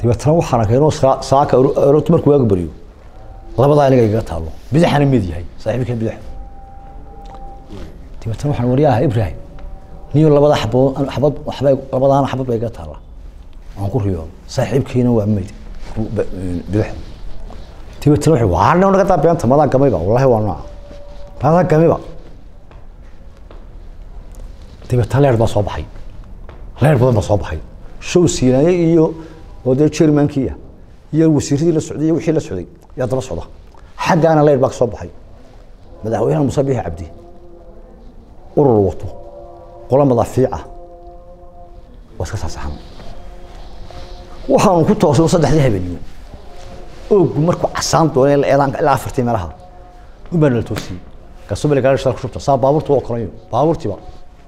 dabeetana waxaan arkay inuu saa- saaka aroorta markuu waaga baryo labadaa aniga igaga taalo bidixana mid yahay saaxiibkan bidix dabeetana waxaan waryaha ibrahim niyo labada xabood xabad waxbay labadaana xabad bay iga taalla waan ku riyo saaxiibkiina waa mayd ba- bidix dabeetana wuxuu waa naga daa beenta madaa gamayba wallahi waa nooca madaa gamayba dabeetana leer baa soo baxay leer badan baa soo baxay show siinaye iyo oo dee jermankii ah iyo wasiiradii la socday iyo wixii la socday yaa daba socda xaggaana leer baa ka soo baxay madaxweynaha muuse biixi cabdi urur wato qola madaafiica waa iska saasaxan waxaanu ku toosay saddexdii habeenimo oogu markuu casaan doonay ilaa eedaanka ilaa afartii meelaha unbaa nala toosiyey kasubale gaari shal ku shubta saa baabuurta waa kolayo baabuurtiiba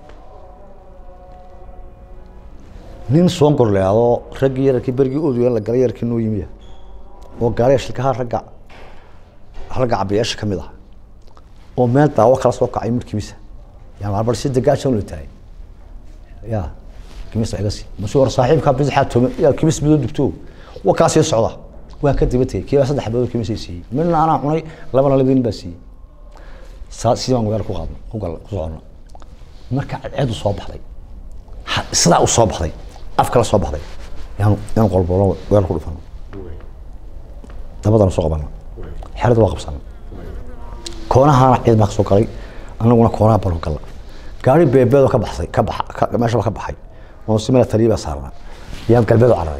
nin soo gorleado raggii yararkii berigii oduya la galay yarkii noo yimiya oo gaariga shilkaha ragga ragga cabiyaasha ka mid ah oo meel daawo kala soo kacay markiibisa yaa marbar si degaajan loo tahay ya kimis iga si masuu war saaxiibka bidixaa tome yaa kimis midoo dugto waa kaa sii socda waa ka daba tegey kiibaa saddex bilood kimis ay siiyey midna anaa cunay labana labadin baa siiyey saa sidii baan magaala ku qaadna ku gal ku soconna marka cadceedu soo baxday ha- sidaa u soo baxday af kala soo baxday yaan yaan qolboolo weer ku dhufano dabadana soo qabana xerada waa qabsana koonahaana ciid baa ka soo galay anaguna koonaha baan ku galla gaari beebeedoo ka baxsay ka baxa ka- meeshaba ka baxay oo si meel taliya baa saarnaa yaan galbeed u cararay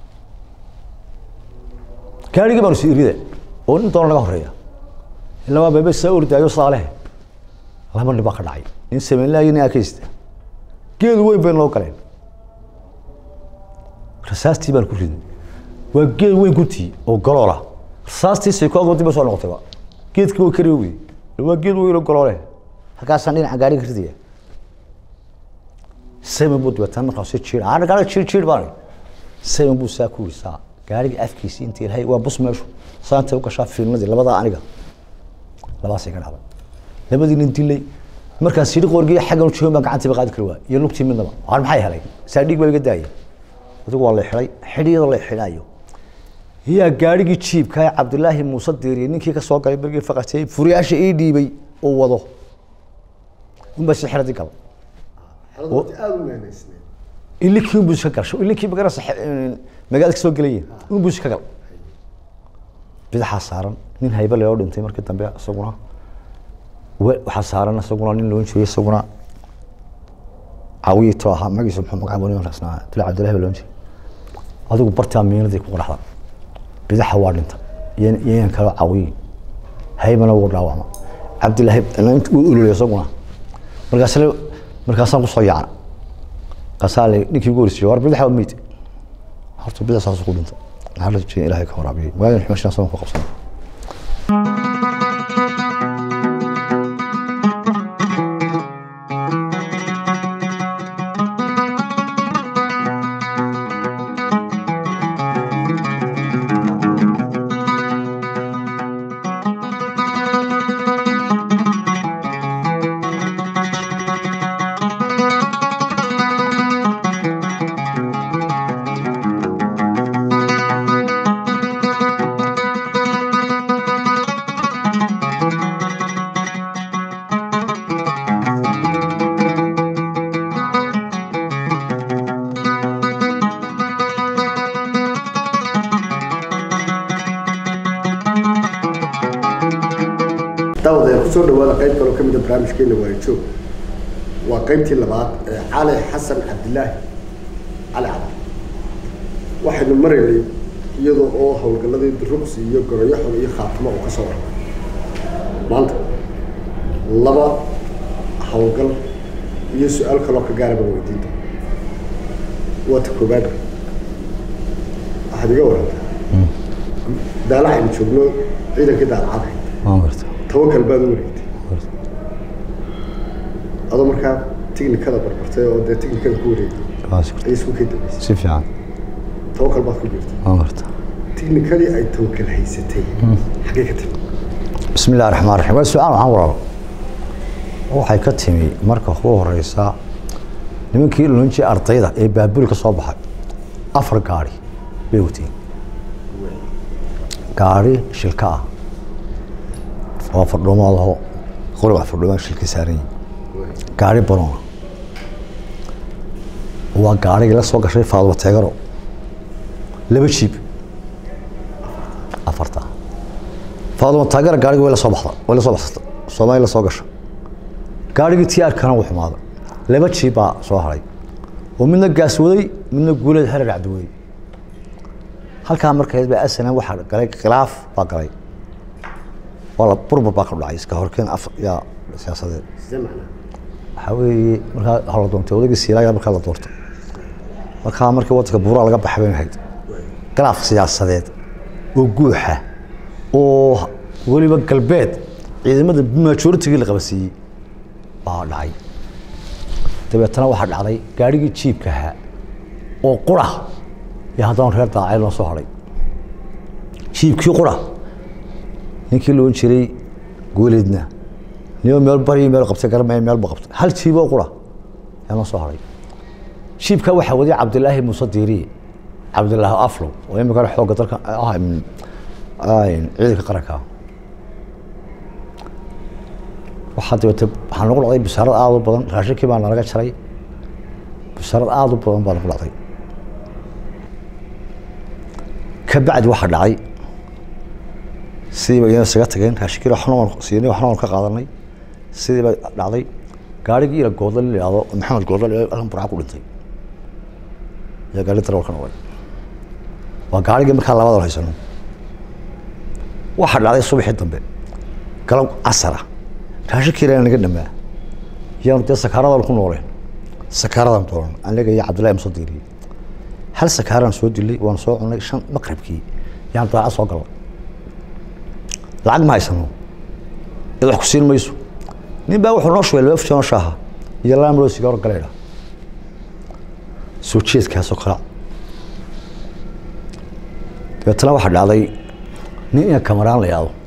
gaarigii baanu si irida oo nin doona naga horeeya ilaa waa beebe saa ordaayo saalehe laba nin baa ka dhacay nin sameynlaayo nin akaysta geedu weyn bay noo galeen rasaastii baan ku riday waa geed weyn guntii oo galoola rasaastii saykoog dib soo noqotayba geedkii way kari wey waa geed weyn oo galoole halkaasaan dhinaca gaariga ridaya seven buu dibataan markaa si jiir aan gaariga jiir jiir baan seven buu saa ku wisaa gaariga afkiisii intii ilahay waa bus meeshu saanta u gashaa fiilmadii labadaa aniga labaasay ka dhacday labadii nin dilay markaas sidhi qorgiya xaggan u joogan baan gacantiiba qaadi kari waa iyo lugtii midnaba waan maxay helay saa dhiig baa iga daayay adigu waa la xidhay xidhiyada la xidhayo yaa gaarigii jiibka ee cabdilaahi muuse diiriye ninkii ka soo galay bergii faqatay furiyaasha ii dhiibay oo wado unbaa si xidhadii gala aada u meenaysneed ilinkii unbuu iska galsho ilinkii magarasa magaalada ka soo gelayeen unbuu iska gal bidaxaa saaran nin haybe loo dhintay markii dambe isaguna we- waxaa saaran isaguna nin loon jiray isaguna caawiyito ahaa magiisa muxuu magaca bani rasnaa dila cabdillahi baa loon jiray adigu bartaa miinadii ku qaraxda bidaxa waa dhinta iyo iyo yan kaloo caawiyi haybana wuu dhaawacma cabdillahi wuu ululay isaguna markaasle markaasaan kusoo yaacna kasaa le ninkii ugu horreysay war bidaxa waa meyd horta bidax saas ku dhinta maxaa la jeen ilaahay ka waraabiyey waagan xumashan saban ku qabsanay daawadayaal kusoo dhawaada qayb kaloo ka mida barnaamijkeena waajoog waa qaybtii labaad ee cali xasan cabdilaahi cali cabdi waxaynu maraynay iyadoo oo howlgalladii duruqsi iyo goroyaxon iyo khaatimo uu ka soo warramay maanta laba howlgal iyo su-aal kaloo ka gaara baan weydiinta waa ta koobaad waxaad iga warantaa daalac aynu joogno ciidankii daalacada waan garta tawakal baad u wareegtay adoo markaa tiknikada barbartay oo dee tiknikada ku wareegtay ayay isku kay dambeysay si fiican tawakal baad ku biirtay waan garta tiknikadii ay tawakal haysatay xaggee ka timi بسم الله الرحمن الرحيم waa su-aal waxaan walaalo waxay ka timi marka ugu horeysa nimankii loonjii ardayda ee baabul ka soo baxay afar gaari bay wateen gaari shilka ah oo fardhuumaadaho qoriga fardhuumaa shilka saaran yihin gaari banoona waa gaarigii la soo gashay faaduma teegaro laba jiib afarta faaduma teegaro gaarigii way la soo baxda way la soo baxsata soomaali la soo gasha gaarigii tiyaarkana wuu xumaaday laba jiib baa soo haray oo midna gaas waday midna guuleed harar cabdiwey halkaa markeed baa asana waxaa galay khilaaf baa galay waa la burbur baa ka dhacay iska horkeen af yaa siyaasadeed sidee macnaa waxaa weeye markaa waxaa la doontay odaygii siilaayaa markaa la doortay markaa markii waddanka buuraa laga baxay bay ahayd khilaaf siyaasadeed oo guuxa oo weliba galbeed ciidamada majoritigii la qabasiiyey baa dhacay dabeetana waxaa dhacday gaarigii jiibka ahaa oo qura iyo haddana reer daacay loo soo hadhay jiibkii qura ninkii loon jiray gooleedna niyo meel bari meel qabtay garmay meel ba qabtay hal jiib oo qura yaa loo soo hadhay jiibka waxaa waday cabdilaahi muuse diiriye cabdilaahi aflow oo imikana xoogga dalka ah ciidanka qaranka waxaa dabeete waxaa nagu dhacday bisaarad aada u badan raashinkii baa nalaga jaray bisaarad aada u badan baa nagu dhacday ka bacdi waxaa dhacay sidii ba iyana isaga tageen raashinkii waxna waan siinay waxna waan ka qaadanay sidii ba dhacday gaarigii ila goodla la yidhahdo maxamed goodla la alkan burca ku dhintay iyo gaari darawalka noqday waa gaarigii markaa labada haysano waxaa dhacday subaxii dambe galab casara raashinkii ilaa naga dhamaa yaanu dee sakaaradan ku nooleen sakaaradan dooran aniga iyo cabdillahi muso diiriye hal sakaaraan soo dilay waan soo cunay shan maqribkii yaan daaca soo galnay lacag ma haysano cid wax ku siin mayso nin baa wuxuu noo shubay laba fujano shaaha iyo laba maroo sigaaro galeydha soo jeedkaasoo kala dabeetana waxaa dhacday nin ina kamaraan la yahdo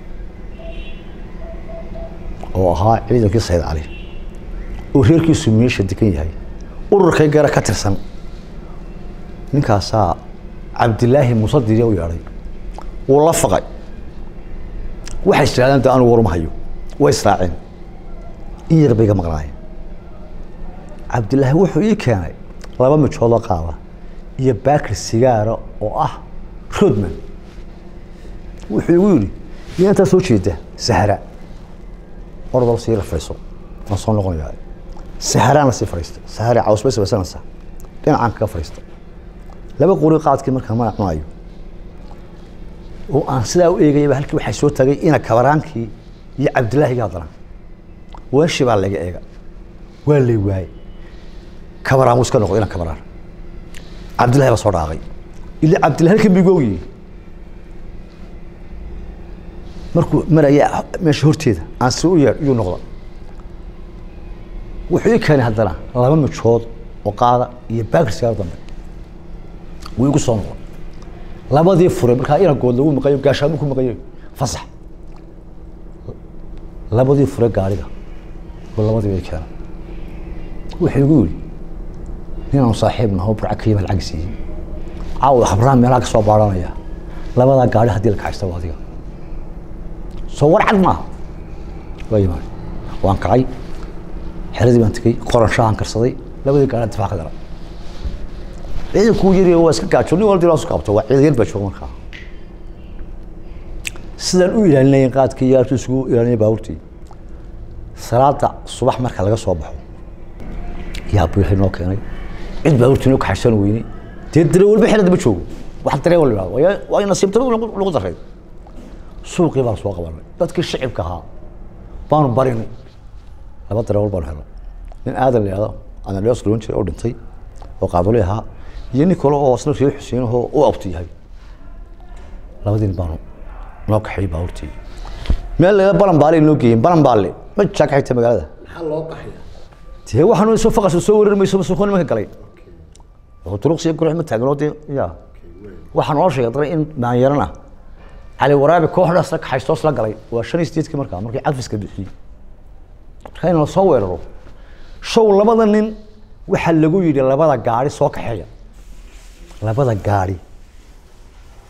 oo ahaa ciidankii sayid cali oo reerkiisu meesha degan yahay ururkay gara ka tirsan ninkaasaa cabdilaahi muuse diriya u yeedhay wuu la faqay waxay istiraadeen de anu warma hayo way israaceen in yar bay ga maqnaayeen cabdilaahi wuxuu ii keenay laba mijoodoo qaada iyo baakir sigaara oo ah rodman wuxuu igu yidhi iyo intaa soo jeeda sahra ordal sii rafayso waan soo noqonayaa saharaan la sii fadhiista sahare caws bay sabaysanaysaa dhinacaan kaga fadhiista laba qori qaadkii markaa mana cunayo oo aan sidaa u eegayaba halkii waxaa soo tagay ina kabaraankii iyo cabdilaahiga haddana weeshi baa laga eega waa lay waayey kabaraan wuu iska noqday ina kabaraan cabdillahi baa soo dhaaqay ila cabdillahi halkan bay googiyi markuu maraya meesha horteeda aan si u yeedh iyuu noqda wuxuu ii keenay haddana laba mijood oo qaada iyo baakir sigaar dambe wuu igu soo noqon labadii furay markaa inagood lagu maqayo gaashaamu ku maqayo fasax labadii furay gaariga oo labadii bay keena wuxuu igu yidhi ninaan saaxiib naho burca ka yima lacag siiyey caawa habraan meelaha ka soo baaranaya labadaa gaari haddii la kaxaysta waa adiga soo war cad maaha waa yimaad waan kacay xeradii baan tegey qoran shaahan karsaday labadii gaari difaac ka galay ciidankuu yari waa iska gaajo nin walba isu qabto waa ciidan yar baa jooga markaa sidaan u ilaalinayeen qaadkii iyo halkii isugu ilaalinaya baabuurtii salaada subax marka laga soo baxo yaa biilhay noo keenay cid baabuurtii noo kaxaysan weynay dee dare walba xeradda ma joogo wax daree wal yidhahdo waa waa in nasiibtaro lagu daray suuqii baan soo qabanay dadkii shicibka ahaa baanu barinay laba dareewal baanu helnay nin aadan la yihahdo anadheos loon jiray oo dhintay oo qaaduli ahaa iyo nin kale oo isna reer xuseen oo u abti yahay labadiin baanu noo kaxeeyey baabuurtii meel laga balanbaale noo geeyeen balanbaale ma jaa ka xigta magaalada maxaa loo qaxaya dee waxaanu soo faqas soo wareer mayso masuuqo nimanka galay oo turuqsiya gurux ma taagnoo dee ya waxaa noo sheegay dara in maanyarana cali waraabi kooxdaas la kaxaystoos la galay waa shan iyo sideedkii markaa markii cadfiska bixiyey marka in la soo weeraro show labada nin waxaa lagu yidhi labada gaari soo kaxeeya labada gaari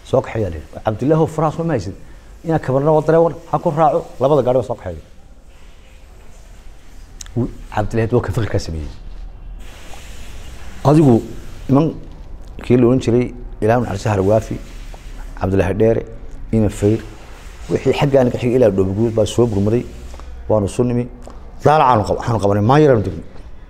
soo kaxeeyaa la yidhi cabdillaahi faraha soo ma haysid inaa kabarna waa dareewan ha ku raaco labada gaari waa soo kaxeeya Wuu- cabdillahi waa ka fikirkaa sameeyey adigu niman kii la ohan jiray ilaah naxariista harwaafi cabdillaahi dheere ina fayr wixii xaggaan ka xigay ilaa dhoobaguud baa soo gurmaday waanu isu nimi daalacaanu qab- waxaanu qabanay maayaraanu degnay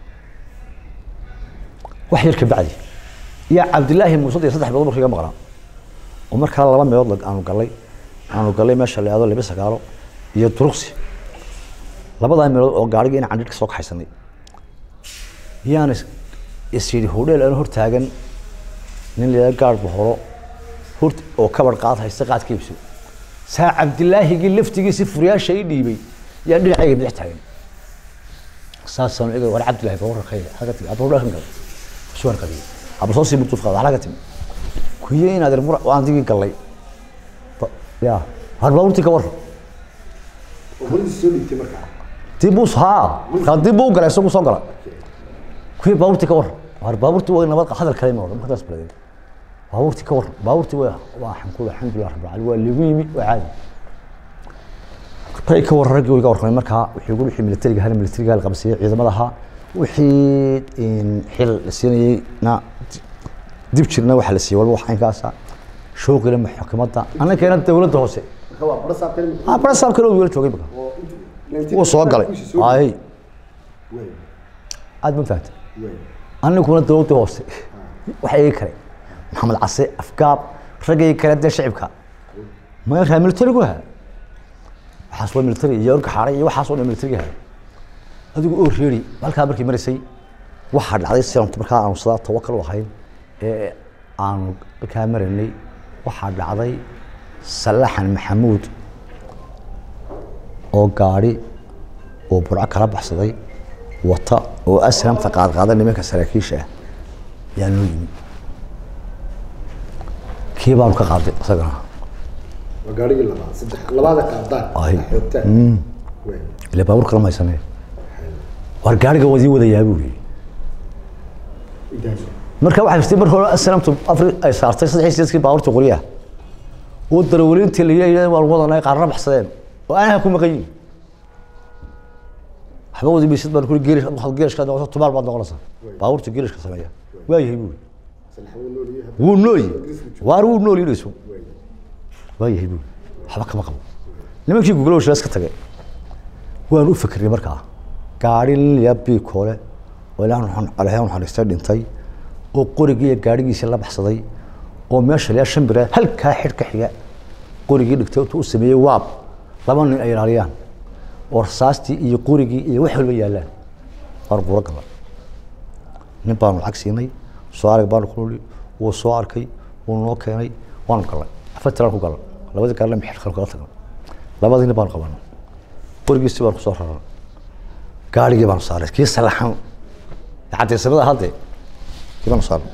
wax yar ka bacdi iyo cabdillaahi muuse iyo saddex bilood markii iga maqnaa oo markaa laba meelood lag- aanu galay aanu galay meesha la yihahdo laba sagaalo iyo duruqsi labadaa meelood oo gaarigii in candhir ka soo kaxaysanay yaan is- is yidhi hodheel aan hor taagan nin la yihahdo gaar bohoro hort oo kabar qaad haysta qaad ka iibso saa cabdilaahigii laftigiisi furyaasha ii dhiibay yaan dhinacayga bidix taagan saasaan ega war cabdillahi baa wararkayga halka timi abba dhakan galay soo warqadiyay abba soo sii murtuuf qaada halka timi kuye inaad mur waan digii gallay Ba- ya har baaburtii ka war oo horiisa soo dhiibtay markaa dib buu haa markaa dib buu u galay isagu soo gala kuwii baaburtii ka war har baaburtii waa nabad hadal kale ma odhan markaas baladeen baabuurtii ka war baabuurtii waa waa xankul alxamdulilah rabbil caalamiin waa liigu yimi waa caadi bay ka war raggii way ka warramay markaa wixii ugu wixii militariga hal militariga la qabsiiyey ciidamada ahaa wixii in xil la siinayey na dib jirna waxa la siiyey walba wax inkaasa shooqile maxkamadda annakeena dowladda hoose marka waa bara saabkan ah bara saab kale wiil joogay marka oo intuu wuu soo galay ay way aad ma fahamtay way aniguna dowladda hoose waxa ii kale maxamed case afgaab raggii kale dee shicibka ma raa militarigu ha waxaas waa militari iyo orka xaaray iyo waxaas oo dhan militariga ha adigu oo reeri halkaa markii maraysay waxaa dhacday si aanu markaa aanu sidaa tawakal u ahayn ee aanu markaa maraynay waxaa dhacday salaxan maxamuud oo gaadhi oo burco kala baxsaday wata oo aslamta qaadqaada nimanka saraakiisha ah yaa noo yimi kii baanu ka qaaday isagana waa gaarigii labaad saddex labaada qaadaan Ay. xoogtaan way ile baabuur kala maysanee war gaariga wadii wadayaa buu yidhi intaas marka waxaa jirtay mar hore aslamtu afri ay saartay saddex iyo sideedkii baabuurta qoryaha oo darawaliintii la yidhi waan wadanay qaarna baxsadeen oo aanaha ku maqan yihin waxba wadi maysid baan kuri geerish waxaad geerishka noqoto tumaal baad noqonaysaa baabuurta geerishka sameeya waa yahay buu yidhi salaxwo nooliye wuu nooyi waar wuu nool yidhayso waa yahay buu waxba kama qabo nimankii guglo shilaas ka tagay waan u fikirnay markaa gaari lilya biikoole oo ilaah aleh naxariistay dhintay oo qorigii iyo gaadhigiisii la baxsaday oo meesha liyaa shan bira halkaa xidh ka xiga qorigii dhigtay intuu u sameeyey waab laba nin ay ilaaliyaan oo rasaastii iyo qorigii iyo wax walba yaallaan waan quro gala nin baanu lacag siinay soo arag baanu ku nuli wuu soo arkay wuu noo keenay waanu galnay afartiraan ku galnay labadii gaarle mixir kale kala tagnay labadii nin baanu qabanay qorigiisii baanu kusoo raray gaarigii baanu saaray kii salaxan cadaysamada hadde kii baanu saaray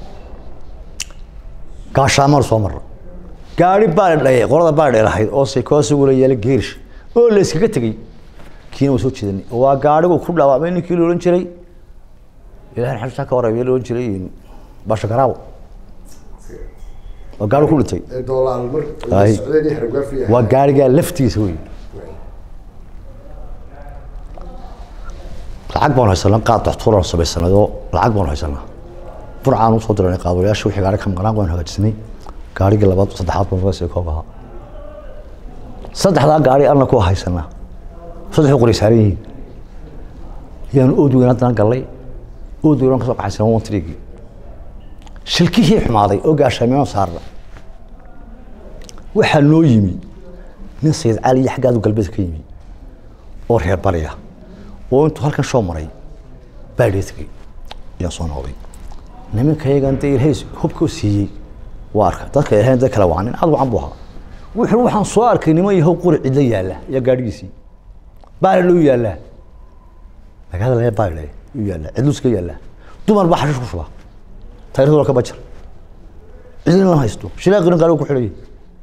gaashaamaanu soo marray gaari baa la dhayay qolada baa la dheerahayd oo saykoosiguula yaala geerish oo la iskaga tegey kiina waa soo jeedanay waa gaarigu ku dhaawacmay ninkii la odhan jiray ilahay xabsa ka warabay la odhan jiray basha garaawo waa gaari ku dhintay ee doolaal mar Ay. socdeen iyo hargaafi waa gaarigaa laftiisa wey lacag baanu haysanaa qaad daxtuuraan samaysanay oo lacag baanu haysanaa burcaan usoo diranay qaadolayaasha wixii gaari ka maqnaan waan hagaajisnay gaarigii labaad saddexaad baan uga sii koob ahaa saddexdaa gaari alna ku haysanaa saddexdu qori saaran yihiin yaanu oodweyn haddana gallay oodweyn ka soo kaxaysanaa one trigii shilkihii xumaaday oo gaashaamiyaan saarna waxaa noo yimi nin sayid cali iyo xaggaadu galbeed ka yimi oo reer bariya oo intuu halkan soo maray baadhee tegey ayaa soo noqday nimankayagan dee ilhays hubka siiyey waa arka dadka ilhayn dad kale waa nin aad wacan buu ahaa wuxuu waxaan soo arkay niman yahow quri cidla yaalla iyo gaadhigiisii baale loo yaallaa magaalada laga baale u yaallaa cidluska yaallaa dumar baa xashish ku shuba tayradooda ka bajar cidlin lama haysto shilaaqirin gaariga ku xidhayay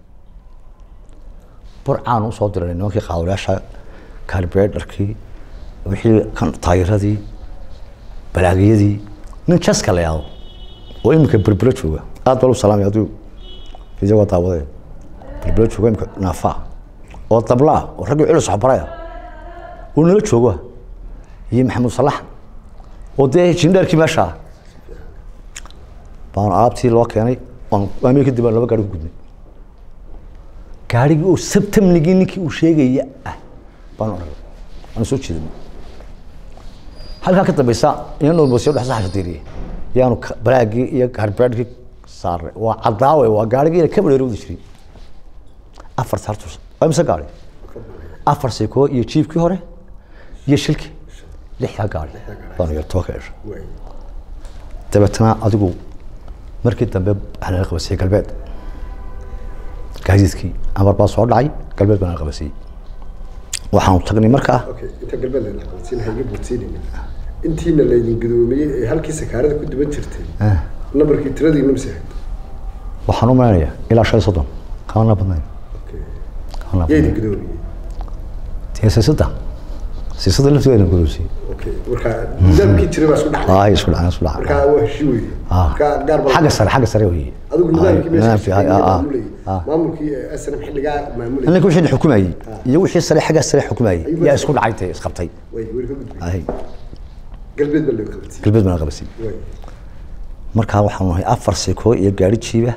burcaan usoo diranay nimankii qaadolayaasha kalibreedharkii wixii kan taayiradii balaagiyadii nin jaska la yaado oo iminka berbera jooga aad baan u salaamay aduu iyagoo daawadeen balbelo jooga imka naafaa oo dablaa oo raggii culus waxbaraya uu nala joogo iyo maxamuud salax oo dee jindheerkii meesha ah baan alaabtii loo keenay waan waamii kadib baan laba gaari ku gudnay gaarigii oo sabtamnigii ninkii uu sheegaya ah baan oran waan soo jeedinay halkaa ka dambeysa inan olbosiyo dhex saxasha diiriyey yaanu ka- balaagii iyo harbeedhkii saaray waa cadaawe waa gaarigii ka badheeri wadi jiray afar sartus waa mise gaari afar sikoo iyo jiibkii hore iyo shilkii lixdaa gaari baan yar toba ka dhashay waay dabeetana adigu markii dambe waxaa nala qabasiyey galbeed gaadiidkii amar baa soo dhacay galbeed baa nala qabasiyey waxaanu tagnay markaa okay inta galbeed la qabadsiin hayga boodsiinayna intiina laydin gudoomiyey ee halkii sakaarada ku duban jirtay nambarkii tiradiina mise ahayd waxaan u malaynayaa ilaa shan iyo soddon kamana badnayn okay kamana yaa idin badnayn gudoomiyey dee siisada siisada lafteeda gudubsiiyey okay marka nidaamkii jiray baa isku dhacday ay isku dhacay isku dhacay marka waa heshii weyde Ah. marka gaar baa xagga sare xagga sare weeye adigu nidaamkii meesha nidaamkii, shaqeynaya ah, ah, maamulayay ah. maamulkii snm xilligaa maamulayay ninka wixii xukumayey iyo wixii sare xagga sare xukumayey Ayuu yaa bas- isku dhacay tee isqabtay way weli ka gudbay ay galbeed baa loo qabadsiiyey galbeed baa nala qabasiyey way markaa waxaanu nahay afar sikoo iyo gaari jiiba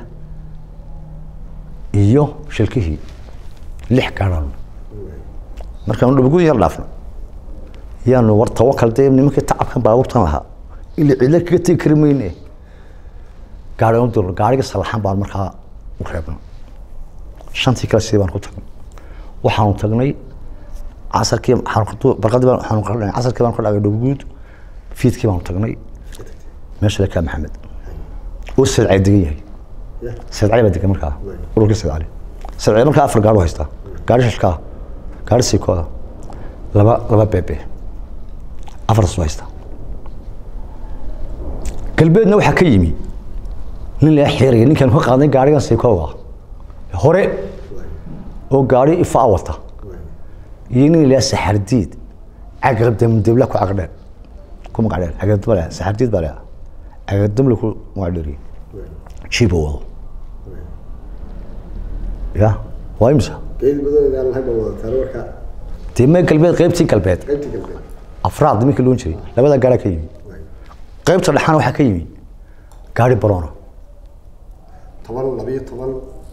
iyo shilkihii lix gaadhaan markaanu dhabaguud yar dhaafno yaanu war tawakal dee nimankii tacabkan baabuurtan lahaa ila cidla kaga tegi kari mayne gaari u dirno gaarigii salaxan baan markaa u reebna shantii kale sidii baan ku tagnay waxaanu tagnay casarkii waxaanu- barqadii baan waxaanu ka dhacnay casarkii baan ka dhacay dhabaguud fiidkii baanu tagnay meesha lekaa maxamed oo sadcay degan yahay ya sadcay baa degan markaa ururkii sadcali sadcay markaa afar gaari u haystaa gaari shashkaa gaari siikooda laba laba beebe afartaas u haystaa galbeedna waxaa ka yimi nin laga xeeraya ninkan ka qaaday gaarigan siikooga hore oo gaari ifaa wata iyo nin laga saxardiid cagardamdabla ku cagdheer ku magacdheer cagardama leh saxardiid baa leh cagardamla ku magacdheeriye jiiba wado ya waa imisa geedi badan aan lahayn baa wadataan marka dee mee galbeed qaybtii galbeed qaybtii galbeed afraad nimankii loon jiray labada gaara ka yimi way qaybta dhexaana waxaa ka yimi gaari barona toban labiyo toban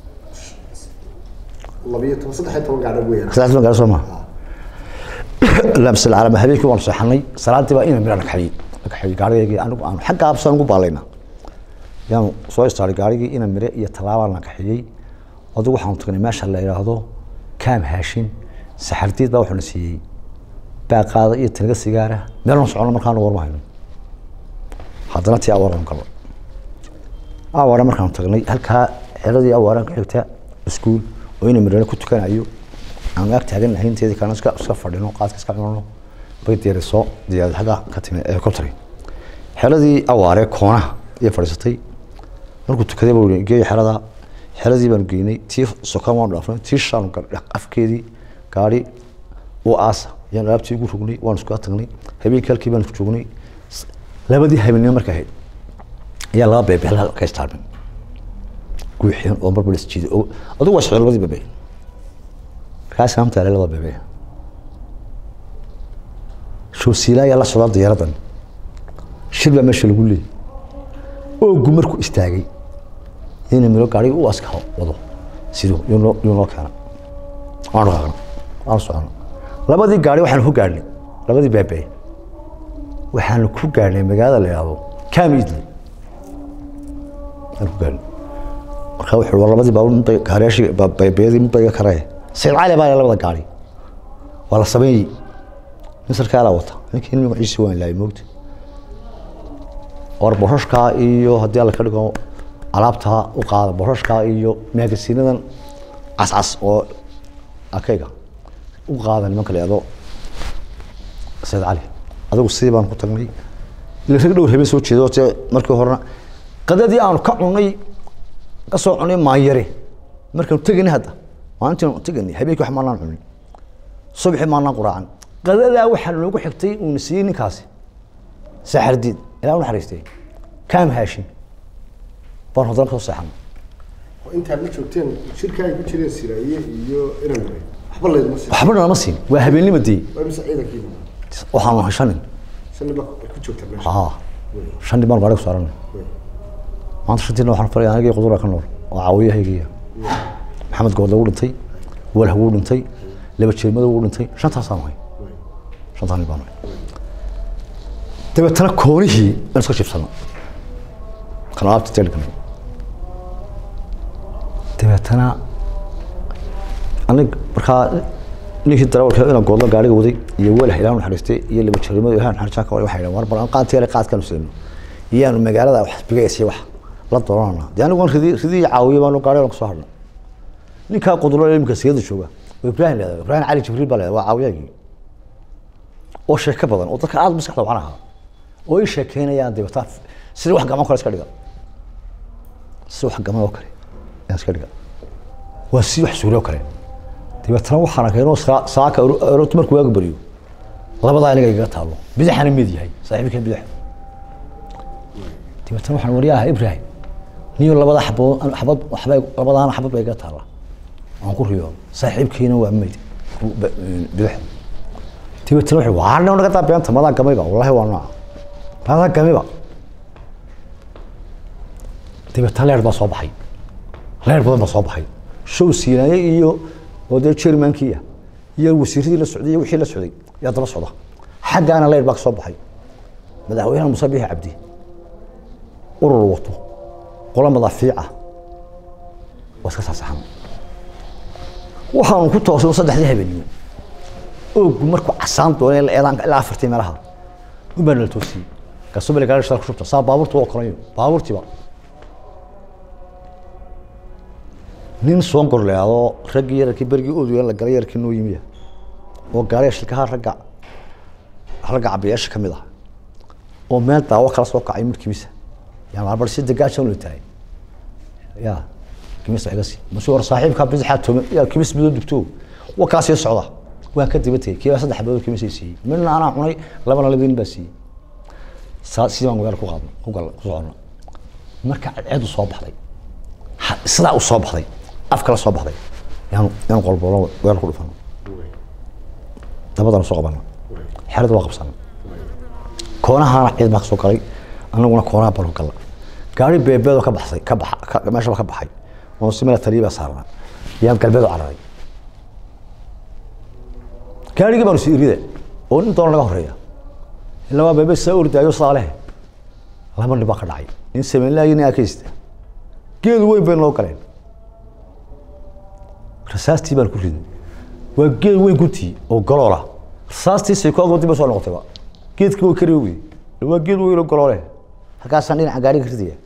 labiyo toban saddex iyo toban gaadho weeyaan saddex toban gaari soo maha lamsal calama habeenkii waanu seexanay salaadii baa ina mira dhagxayey dhagxayey gaarigaygii anigu aanu xagga absaan ugu baalayna yaanu soo istaaray gaarigii ina mire iyo tallaabaan dhagxayey adigu waxaanu tagnay meesha la yidhaahdo kaam haashin saxardiid baa wuxuuna siiyey baaqaada iyo tanaga sigaara meelna socono markaanu warma hayno haddana tii awaaraan galo awaare markaanu tagnay halkaa xeradii awaaraan ka xigta iskuul oo ina mirana ku tukanayo aan ag taaganahay inteedii kalena iska iska fadhino qaadka iska cunano bay diyarisoo diyaarad xagga ka timi helicopteri xeradii awaare koonaha iyo fadhiisatay markuu tukaday buu yidhi geey xerada xeradii baanu geynay tii sokan waanu dhaafnay tii shaanu afkeedii gaari u aasa yaan alaabtii ugu rognay waanu iskula tagnay habeenkii halkii baanu joognay labadii habeenimo marka ahayd ayaa laba beebe hal ka istaarmin guuxeen oo marba la isjiiday oo adigu waa socday labadii beebe markaas saamta laba beebe shoosiila ayaa la socdaa diyaaradan shir baa meesha lagu leeyay oogu markuu istaagay ina miro gaariga u aska wado siduu yuu noo yuu noo keena waanu dhaqaaqna waanu socona labadii gaari waxaanu ku gaadhnay labadii beebe waxaanu ku gaadhnay magaalada la yidhaahdo kamidley aan ku gaadhnay marka wuxuu war labadii baabuur midba gaariyaashii beebeedii midba iga karaya sayid cali baa leh labada gaari waa la sameeyey nin sarkaalaa wata ninkii nin magaciisi waan laayay moogta war boshashkaa iyo haddii alla ka dhigo alaabtaa u qaada boshashkaa iyo maagasiinadan cascas oo akayga u qaada nimanka la yihahdo sayid cali adigu sidii baan ku tagnay ila rag dhowr habeen soo jeedo te markii horena qadadii aanu ka cunay ka soo cunay maanyare markaanu teganay hadda maalintii teganay habeenkii wax maanaan cunin subaxii maanaan quraacan qadadaa waxaa noogu xigtay uuna siiyey ninkaasi saxardiid ilaa u naxariistay kaam haashin baan haddana kasoo seexanay oo intaad la joogteen shirka ay ku jireen siraaye iyo iran mare waxba layduma siin waxba nalama siin waa habeenimo dee waa mise ciidankiiba waxaan nahay shan nin shan nin baa ku joogta meesha haa shan nin baan gaari ku saaran maanta shantiina waxaan faraya anigii qudura ka nool oo caawiyahaygiya maxamed goodle wuu dhintay walh wuu dhintay laba jeermada wuu dhintay shantaasaan nahay shantaan nin baan nahay dabeetana koonihii aan iska jibsano kan alaabta teelkanay dabeetana anig markaa ninkii darawalka inaan goodlo gaariga waday iyo walax ilaah naxariistay iyo laba jeermada ilaah naxariistaa kale waxay dhahan war bal aan qaadteele qaadkaanu seeno iyaanu magaalada wax bigaysay wax la doonana dee anigu waan ridi ridii caawiye baanu gaari kusoo hadhnay ninkaa qudlo imika siyada jooga oo ibrahim leedahay ibrahim cali jibriil baa leedahay waa caawiyagii oo sheeko badan oo dadka aada maskaxda wacan ahaa oo ii sheekeynayaan dabeetaa sida wax gaman kale iska dhiga si wax gaman oo kale ayaan iska dhiga waa si wax suuli oo kale dabeetana waxaan arkay inuu saa- saaka aroorti markuu waagu beriyo labadaa aniga igaga taalo bidaxana mid yahay saaxiibkeen bidax dabeetana waxaan waryaha ibrahim niyo labada xabood xabad waxbay labadaana xabad bay iga taalla aan ku riyo saaxiibkiina waa mayd bidax dabeetana wuxuu waa nin naga taa beenta madaa gamayba wallahi waa nooca madaa gamayba dabeetana leer baa soo baxay leer badan baa soo baxay show siinaye iyo oo dee jermankiia iyo wasiiradii la socday iyo wixii la socday yaa daba socda xaggaana leer baa ka soo baxay madaxweynaha muuse bixi cabdi urur wato qola madaafiica waa iska saasaxan waxaanu ku toosay saddexdii habeenimo oogu markuu casaan doonay la eedaan ilaa afartii meelaha un baa nala toosiyey kasubale gaari shal ku shubta saa baabuurta waa kolayo baabuurtiiba nin soon gorleado raggii yararkii bergii oduya la galay yarkii noo yimiya oo gaariga shilkaha ragga ragga cabiyaasha ka mid ah oo meel daawo kala soo kacay markiisa yaa marbar si degaajan loo tahay ya kimis iga si musu war saaxiibka bidixaa tome ya kimis midoo dubto waa kaa sii socda waa ka daba tegey kiibaa saddex badood kimis ay siiyey midna anaa cunay labana labadiin baa siiyey saa sidii baan magaala ku qaadno ku gal ku socono marka cadceedu soo baxday ha- sidaa u soo baxday af kala soo baxday yaanu yaanu qolboolo weel ku dhufano dabadana soo qabana xerada waa qabsana koonahaana ciid baa ka soo galay anaguna koonaha balu galla gaari beebeedoo ka baxsay ka baxa ka- meeshaba ka baxay oo si meel taliya baa saarnaa yaan galbeed u cararay gaarigii baanu sii irida oo nin doona naga horeeya ilaa waa beebe saa ordaayo saa leh laba nin baa ka dhacay nin sameynlaayo nin akaysta geedu weyn bay noo galeen rasaastii baan ku riday waa geed weyn guntii oo galoola rasaastii saykoog dib bay soo noqotayba geedkii way kari wey waa geed weyn oo galoole halkaasaan dhinaca gaariga ka ridaya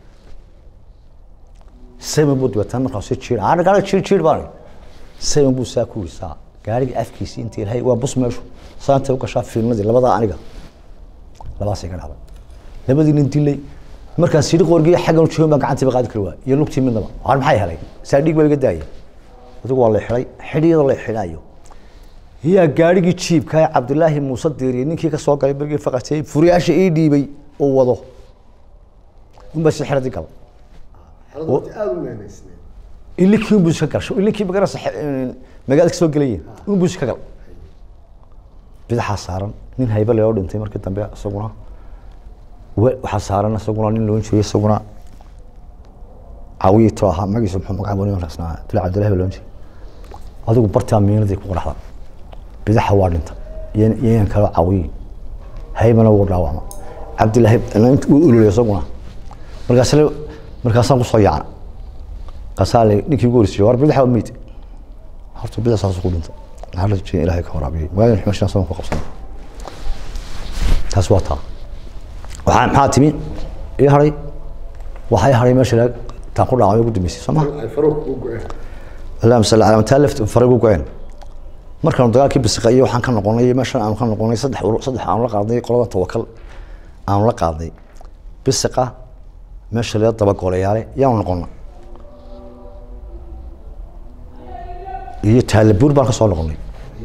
seven buu dabeetana markaa si jiir aan gaariga jiir jiir baan seven buu saa ku wisaa gaariga afkiisii intii ilahay waa bus meeshu saantay u gashaa fiilmadii labadaa aniga labaasay ka dhacday labadii nin dilay markaan sidhi qorgiya xaggan joogan baa gacantiiba qaadi kari waa iyo lugtii midnaba waan maxay helay saa dhiig baa iga daayay adigu waa la xidhay xidhiyadoo la xidhayo yaa gaarigii jiibka ee cabdilaahi muuse diiriye ninkii ka soo galay bergii faqatay furiyaasha ii dhiibay oo wado unbaa si xeradii gal xaaladu waqti aada u meenaysneed ilinkii unbuu iska gal ilinkii magarasa magaalada ka soo gelayeen unbuu iska gal bidaxaa saaran nin haybe loo dhintay markii dambe isaguna we- waxaa saaran isaguna nin loon jiray isaguna caawiyi to ahaa magiisa muxuu magaca bani rasnaa dula cabdillahi baa loon jiray adigu bartaa miinadii ku qaraxda bidaxa waa dhinta iyo iyo yan kaloo caawiyi haybana wuu dhaawacma cabdillahi wuu ululay isaguna markaas markaasaan kusoo yaacna kaasaa le ninkii ugu horreysay war bidaxa waa meyd horta bidax saas ku dhinta maxaa la jeen ilaahay ka waraabiyey magaalada xumashan soon ku qabsanay taas waa taa waxaa maxaa timi ii haray waxay haray meesha laga taan ku dhaacay ugu dambeysay soo ma ay faruuq u go-een allahuma salli calaa mataa left faray ugu go-een markaanu dagaalkii bisiqa iyo waxaan ka noqonay meeshan aanu ka noqonay saddex ur saddex aanu la qaadnay qolada tawakal aanu la qaadnay bisiqa meesha laga dabagolayaale yaanu noqona iyo taalabuur baan ka soo noqonay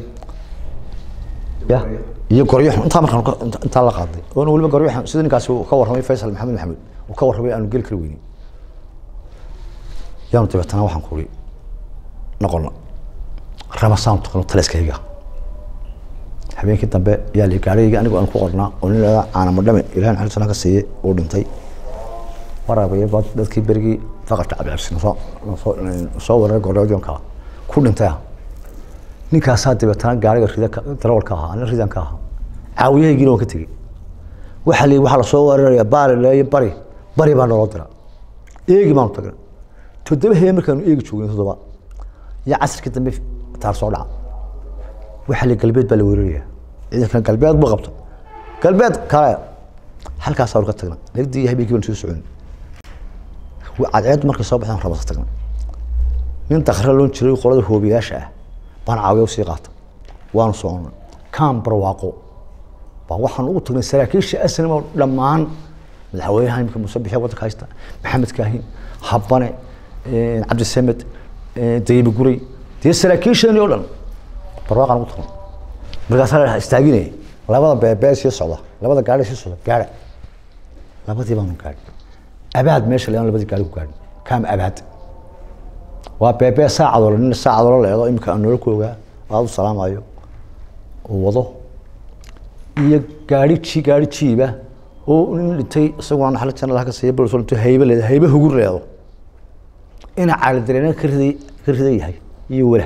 ya iyo goryaxun intaa markaan ka- inta- intaa la qaadnay oona weliba goryaxun sida ninkaasi uu ka warramay faysal maxamed maxamed uu ka warramay aanu geli kari weynin yaanu dabeetana waxaan kuri noqono ramasaan taqano taliskayga habeenkii dambe yaa li gaarigayga anigu aan ku qornaa oo nin lahada caanamo dhame ilahan xali sana ka siiyey uu dhintay waraabaya baa dadkii berigii faqarka cabdicabsi nasoo nasoo soo weeraray gordhoodionka ku dhintay ah ninkaasaa dabeetana gaariga rida darawalka ahaa anina ridan ka ahaa caawiyahaygiina waan ka tegey waxaa la waxaa lasoo weeraraya baari leeyo bari bari baa naloo dira eegi baanu tagnay toddoba habeen markaanu eegi joognay toddoba iyo casirkii dambe taar soo dhaca waxaa la galbeed baa la weeraraya ciidankan galbeed buu qabto galbeed kale halkaasaa ka tagnay nagdii iyo habeenkii baan soo socon cadceed markay soo baxeen rabasa tagnay nin dakre loon jiray qolada hoobiyaasha ah baan caawiya usii qaata waanu soconnay kaan barwaaqo baa waxaan ugu tagnay saraakiisha asnimo dhammaan madaxweynaha imika muuse bixiya waddanka haysta maxamed kaahin habane cabdisamed dayibi guray dee saraakiishani oo dhan barwaaqaan ugu tagnay markaasaa la istaaginaya labada beebee sii socda labada gaari sii socda gaara labadii baanu gaadhi abaad meesha leedan labadii gaari ku gaadhi kaam abaad waa beebee saacadoo nin saacadoo leedo imika aan nolol ku ogaa aad u salaamayo uu wado iyo gaari ji gaari jiiba oo nin dhintay isaguna naxla janal ka siiya bulsoo dhintay haybe leeda haybe hugur leedo ina caali dareena ka riday ka ridan yahay iyo wala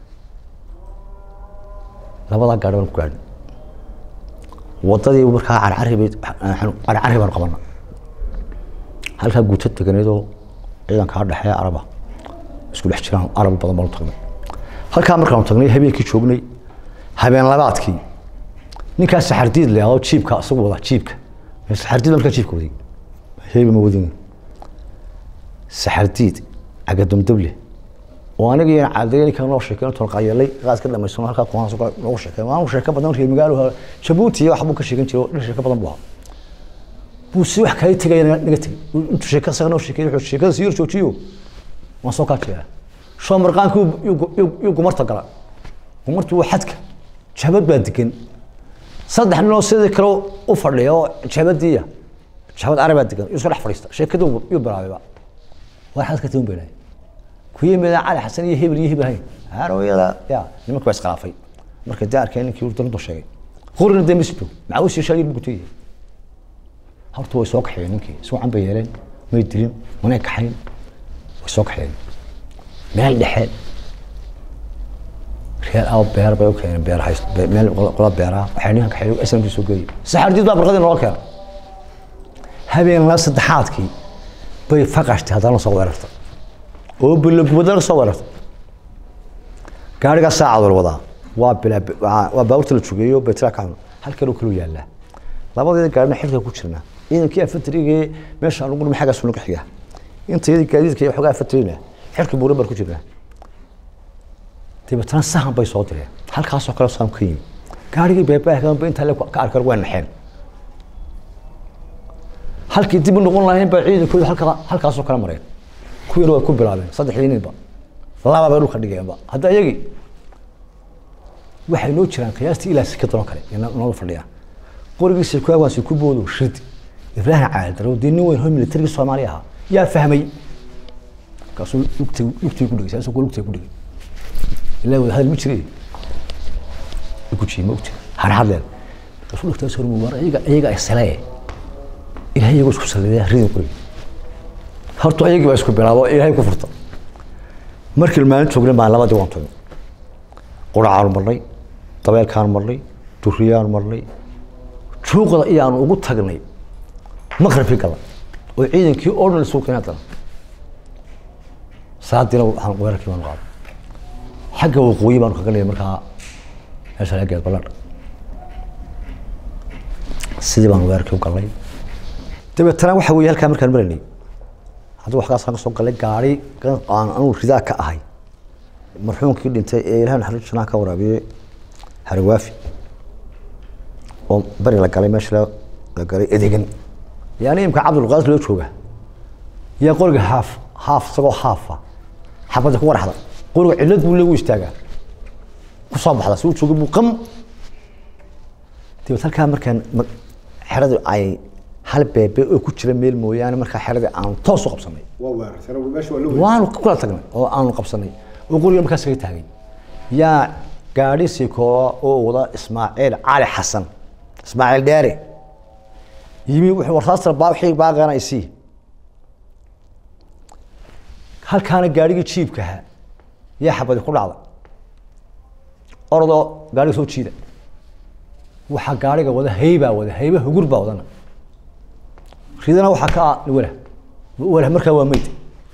labadaa gaari baan ku gaadhin wadadii markaa carcari bay carcari baan qabana halkaa guuto teganeedoo ciidankaa dhexee araba isku dhex jiraan arab badan baanu tagnay halkaa markaanu tagnay habeenkii joognay habeen labaadkii ninkaa saxardiid le adoo jiibka isagu wada jiibka saxardiid markaa jiibka waday heeba ma wadin saxardiid cagadumdable oo aniga iyo caadaya ninka noo sheekeen toon qayelay qaas ka dhamaysano halkaa kuwan soo noo sheekeen waan sheeko badan reer magaalo Djibouti iyo wax buu ka sheegan jiray oo sheeko badan buu buu si wax kale tagay naga tagay intuu sheeko saga noo sheekay wuxuu sheekada si yar joojiyo waan soo kaajaya soo marqaanku uu gumarta gala gumartu waa xadka jabad baa degan saddex nin oo sidii kale u fadhiya oo jabadiya jabad arabaa degan isku dhex fadhiista sheekadu uu bilaabay waa xadka tiin beelay kuyimida cali xasan iyo hebel iyo hebel hayn haroyada ya nimanka waa iskhilaafay marka dee arkeen ninkii uu dalunta sheegay qurina dee masido macawis iyo shaagir buu kutiyay horta way soo kaxeeyeen ninkii si wacan bay yeeleen may dilin manay kaxayn way soo kaxeeyeen meel dhexe reer aw beer bay u keeneen beer hayst meel qola beeraa waxay ninkan kaxeeyo islamkii soo geeyey saxardiid baa barqadii noola keenay habeen la saddexaadkii bay faqashtay haddana soo weerartay oo bilo gubadana soo weerartay gaarigaa saacadoo wadaa waa bilaa waa baabuurta la jogeeyo baytira ka halkan oo kale yaallaa labadeeda gaarina xilka ku jirnaa ciidankii afatrigee meesha aan ugu dhumay xaggaas unaga xigaa intayadii gaadiidka iyo xogaa afatrina xilka buuran baan ku jirnaa dabeetana sahan bay soo direen halkaasoo kale sahan ka yimi gaarigii beebaahkanba intaa le ka arkar waa naxeen halkii dib u noqon lahayn baa ciidankooda halka halkaasoo kale mareen kuwiina way ku bilaabeen saddexdii ninba laba bay dhulka dhigeenba hadda iyagii waxay noo jiraan qiyaastii ilaa sikadan oo kale noola fadhiyaan qorigiisa ku awaansi ku boodo shid ibraahim caadaro dee nin weyn hoo militarigii soomaali ahaa yaa fahmay markaasuu lugtay lugtay ku dhigay saasuu lugtay ku dhigay ilaa wada hadal ma jiray gujiye ma ogti harhadleen markaasuu lugtaas hormu war iyaga iyaga isalee ilahay iyagoo isku saliday ridin qoriga horta ayagii baa isku bilaabo ilaahay ku furta markii maalin joognay baan labadii waan tagnay quracaanu marnay dabeelkaanu marnay duriyaanu marnay juuqda iyaanu ugu tagnay maqribkii gala oo ciidankii oo dhan isugu keenay haddana saadiina waxaan weerarkii baanu qaaday xagga waqooyi baanu kaga leeyay markaa meesha laga geed balladh sidii baanu weerarkii u galnay dabeetana waxa weeye halkaa markaan maraynay haddii waxkaas ka soo galay gaari aan anugu ridaa ka ahay marxuumkii dhintay ee ilahay naxariis janaa ka waraabiyey harwaafi oo bari la galay meesha la galay edegan yani imka cabdulqaadir loo jooga yaa qoriga haaf haaf isagoo haafa xabadda ku waraxda qoriga cillad buu leegu istaagaa ku soo baxda si uu jooga buu qam dabeed halkaa markaan xeradu ay hal beebe oo ku jira meel mooyaane markaa xeradii aanu toos u qabsanay waa weerarsan meesha waa la weerar waanu kula tagnay oo aanu qabsanay oo qoriga markaas kaga taagay yaa gaadhi sikoola oo wada ismaaciil cali xasan ismaaciil dheere yimi wuxuu warsaastar baaxii baaqana isii halkaana gaadhigii jiibka ahaa yaa xabadi ku dhacda orodoo gaadhiga soo jiida waxaa gaadhiga wada haybaa wada hayba hugur baa wadana ridana waxaa ka ah wala wala markaa waa meyd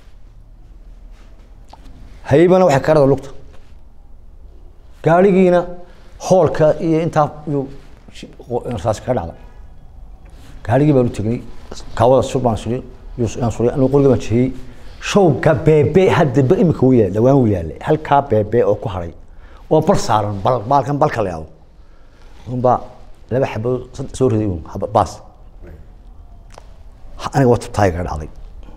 haybana waxay ka dhada lugta gaadhigiina hoolka iyo intaa yuu rasaas kaga dhacda gaadhigii baanu tegnay kaawada sur baan suri yaan suri anigu qoriga baan jihiyey showga beebe haddaba imika wuu yaal dhawaan wuu yaalay halkaa beebe oo ku haray oo bal saaran bal baalkan balka la yaabo unbaa laba xabood sad- soo riday un haba- baas aniga waa tubtaay kaga dhacday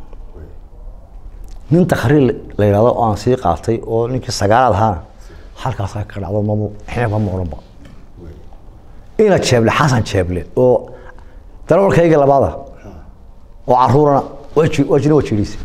nin takhriir la yidhahdo oo aan sii qaatay oo ninkii sagaalaad ahaana halkaasaa ka dhacdo mamu xinaba ma odhanba ina jeeble xasan jeeble oo darawalkayga labaada oo caruurana waa ji- waa jina waa jiidhiisa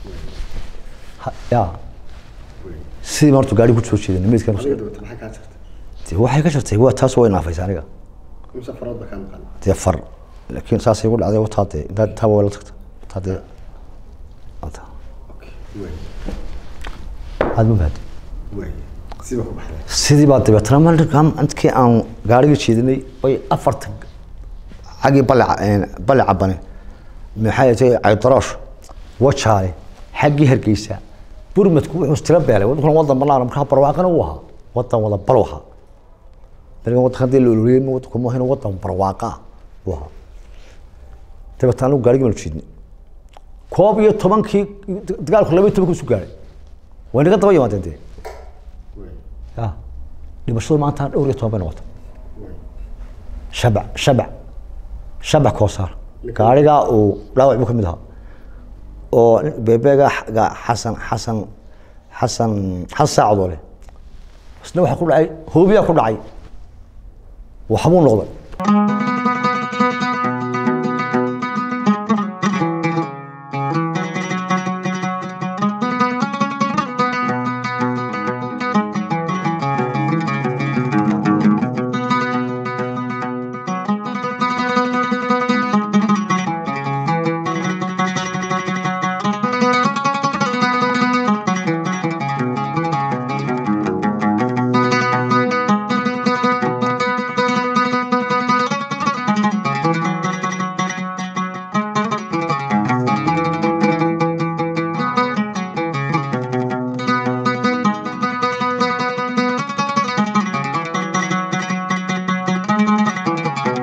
ya sidii ma horta gaari ku soo jeedin meydkan adiga dabata maxay kaa jirta dee waxay ka jirtay waa taas way naafaysa aniga imse farood baa kaa maqan dee far laakiin saasay igu dhacday wataa dee intaa intaa waa la tagta wataa dee wataa okay way aad ma bahad way siba ku baxday sidii baa dabeetana markaan intkii aan gaarigii jeedinay bay afarta xaggii balle balle cabane maxay tahay caydaroosh wajaale xaggii hargeysa burmadku wuxuu istira beelay waddankuna wadan bannaan markaa barwaaqana uu ahaa wadan wada bal ahaa berigan waddanka haddii la ololiyey ma waddanku ma ahayn wadan barwaaqa ah uu ahaa dabeetana anigu gaarigii baanu jeednay koob iyo tobankii dagaalku laba iyo tobanku isu gaaray way naga daba yimaadeen dee way ya dhimashadu maanta dhowr iyo toban bay noqota way shabac shabac shabac koosaar gaarigaa uu dhaawac buu ka mid ahaa oo nin- beebeega ga- xasan xasan xasan xasan saacadoo leh isna waxaa ku dhacay hoobiyaa ku dhacay waxbuu noqday